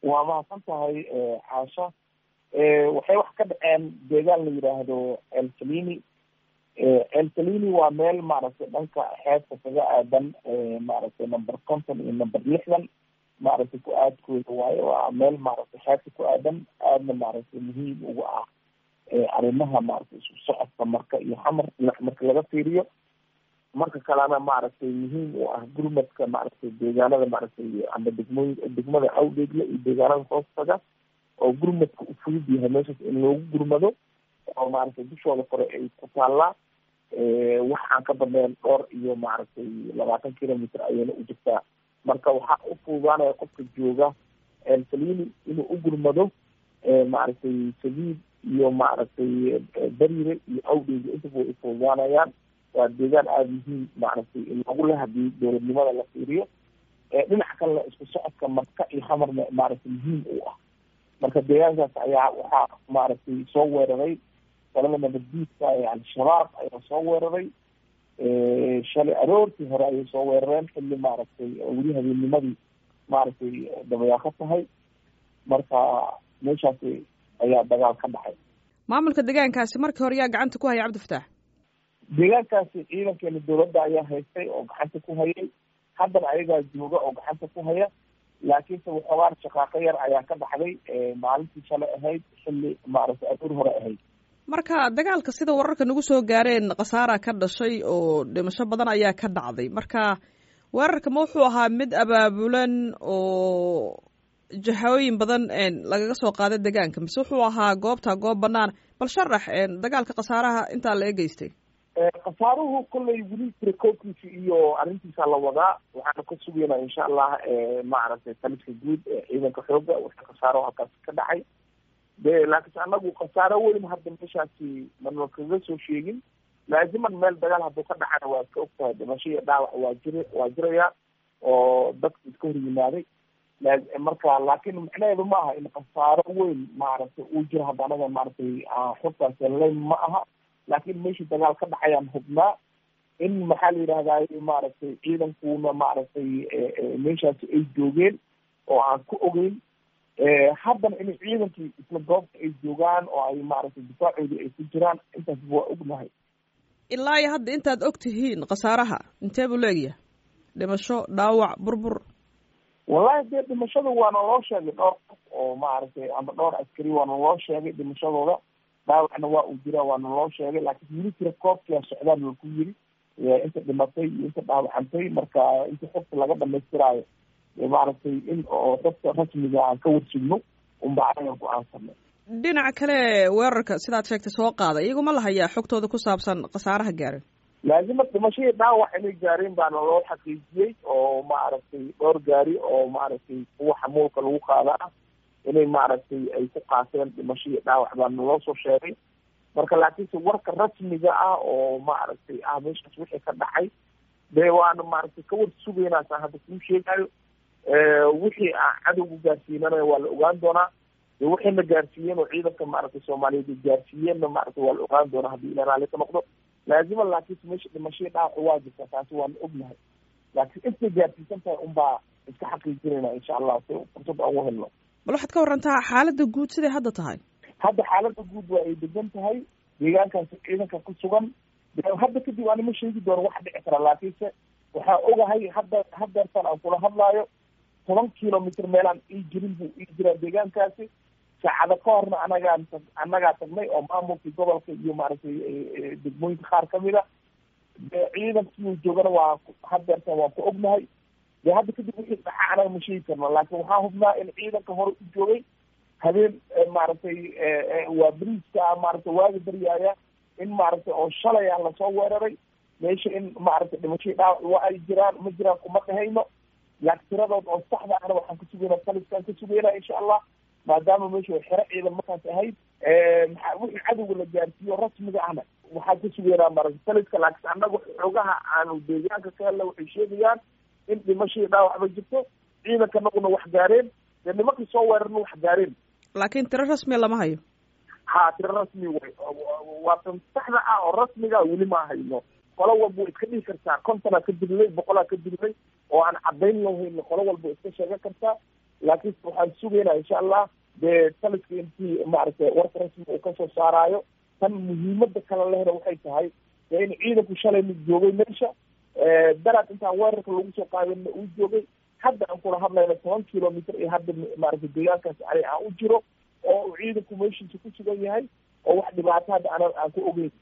waa mahadsan tahay caasha waxay wax ka dhaceen deegaan la yidhaahdo elsalini elsalini waa meel maaragtay dhanka xeebta kaga aadan maaragtay number conton iyo number lixdan maaragtay ku aadkooda waayo waa meel maaragtay xeebta ku aadan aadna maaragtay muhiim uga ah arrimaha maaragtay isku socodka marka iyo xamar marka laga fiiriyo marka kalena maaragtay muhiim u ah gurmadka maaragtay deegaanada maaragtay ama degmooyin degmada awdeegle iyo deegaanada hoostaga oo gurmadka u fudud yahay meeshaas in loogu gurmado oo maaragtay dushooda kore ay ku taallaa wax aan ka badnayn dhowr iyo maaragtay labaatan kilometer ayayna u jirtaa marka waxaa u fududaanaya qofka jooga elsalini inuu u gurmado maaragtay sabiid iyo maaragtay beriire iyo awdeyga intaba way ufududaanayaan waa deegaan aada muhiim maaragtay loogu leh hadii dowladnimada la fiiriyo dhinaca kalena isku socodka marka iyo hamarna maaragtay muhiim u ah marka deegaankaas ayaa waxaa maaragtay soo weeraray qolada nabaddiidka ee al-shabaab ayaa soo weeraray shalay aroortii hore ayay soo weerareen xilli maaragtay weli habeennimadii maaragtay dabayaaqo tahay marka meeshaasi ayaa dagaal ka dhacay maamulka deegaankaasi markii hore yaa gacanta ku haya cabdifataax deegaankaasi ciidankeena dowladda ayaa haystay oo gacanta ku hayay haddana ayagaa jooga oo gacanta ku haya laakiinse waxoogaan shaqaaqo yar ayaa ka dhacday maalintii shalay ahayd xilli maaragtay aroor hore ahayd marka dagaalka sida wararka nagu soo gaareen khasaara ka dhashay oo dhimasho badan ayaa ka dhacday marka weerarka ma wuxuu ahaa mid abaabulan oo jahooyin badan lagaga soo qaaday deegaanka mise wuxuu ahaa goobta goob banaan bal sharax dagaalka khasaaraha intaa la egeystay khasaaruhu kollay weli tirakoobkiisa iyo arrintiisa la wadaa waxaana ka sugaynaa insha allah maaragtay taliska guud ee ciidanka xooga wixii khasaaro halkaas ka dhacay de laakiinse anagu khasaaro weyn hadda meeshaasi mana kaga soo sheegin laaziman meel dagaal hadduu ka dhacana waa iska ogtahay dhimasho iyo dhaawac waa jir waa jiraya oo dadka iska hor yimaaday marka laakin macnaheedu ma aha in khasaaro weyn maaragtay uu jiro hadda anaga maaragtay xogtaas layn ma aha laakin meeshii dagaal ka dhacayaan hubnaa in maxaa la yidhahdaay maaragtay ciidankuna maaragtay meeshaasi ay joogeen oo aan ku ogeyn haddana in ciidankii isla goobta ay joogaan oo ay maaragtay difaacoodii ay ku jiraan intaas waa ognahay ilaa iyo hadda intaad og tihiin khasaaraha intee buu leegyahay dhimasho dhaawac burbur wallahi dee dhimashada waana loo sheegay dhowr qof oo maaragtay ama dhowr askari waana loo sheegay dhimashadooda dhaawacna waa uu jiraa waana loo sheegay laakiin weli tira koobkia socdaan waa ku yiri inta dhimatay iyo inta dhaawacantay marka inta xogta laga dhamaystiraayo maaragtay in oo xogta rasmiga aan ka warsugno unba anaga go-aansanay dhinaca kale weerarka sidaad sheegtay soo qaada iyaguma la hayaa xogtooda ku saabsan khasaaraha gaaran laazima dhimashadii dhaawac inay gaareen baana loo xaqiijiyey oo maaragtay dhowr gaari oo maaragtay kuwa xamuulka lagu qaadaa inay maaragtay ay ku qaateen dhimashadii dhaawac baana loo soo sheegay marka laakiinse warka rasmiga ah oo maaragtay ah meeshaas wixii ka dhacay dee waana maaragtay kawar sugaynaasaan hadda kuu sheegayo wixii aan cadowga gaarsiinana waa la ogaan doonaa de waxayna gaarsiiyeen oo ciidanka maaragtay soomaaliyeed ay gaarsiiyeenna maaragtay waa la ogaan doonaa haddii ila raalli ka noqdo laazima laakiinse meesha dhimashadii dhaawaca waa jirta taasi waana ognahay laakiin intay gaarsiisan tahay unbaa iska xaqiijinayna insha allah si fursad aan u helno bal waxaad ka warantaa xaaladda guud siday hadda tahay hadda xaaladda guud waa ay degan tahay deegaankaasi ciidanka ku sugan hadda kadib anima sheegi doono wax dhici kara laakiinse waxaa ogahay hadda hadeertan aan kula hadlaayo toban kilomitr meelaan ii jirin buu ii jiraa deegaankaasi saacado ka horna anagaan annagaa tagnay oo maamulkii gobolka iyo maaragtay degmooyinka qaar kamid a de ciidankii joogana waa hadeertan waan ku ognahay de hadda kadib wixii dhaca anaga ma sheegi karno laakiin waxaa hubnaa in ciidanka hore u joogay habeen maaragtay waa beriiska maaragtay waaga baryaaya in maaragtay oo shalay ah lasoo weeraray meesha in maaragtay dhimashadii dhaawac waa ay jiraan ma jiraan kuma dhahayno laakiin tiradood oo saxda ahna waxaan ka sugaynaa taliskaan ka sugaynaa insha allah maadaama meesha xero ciidan markaas ahayd maa wixii cadowga la gaarsiiyo rasmiga ahna waxaan ka sugaynaa maaragtay taliska laakiin annaga xoogaha aanu deegaanka ka helna waxay sheegayaan in dhimashadii dhaawacba jirto ciidanka naguna wax gaareen dee nimankii soo weerarna wax gaareen laakiin tiro rasmiya lama hayo ha tiro rasmi way waa tan saxda ah oo rasmiga weli ma hayno qolo walba way iska dhihi kartaa kontonaa ka dilnay boqolaa ka dilnay oo aan cadayn lahayno qolo walba iska sheegan kartaa laakiinse waxaan sugaynaa insha allah dee taliska intii maaragtay warka rasmiga uu kasoo saaraayo tan muhiimada kale lehna waxay tahay dee in ciidanku shalay mid joogay meesha daraad intaan weerarka lagu soo qaadana uu joogay hadda aan kula hadlayno toban kilomitr iyo hadda maaragtay deegaankaas ani aan u jiro oo uu ciidanku meeshiisa ku sugan yahay oo wax dhibaato hadda ana aan ku ogeyn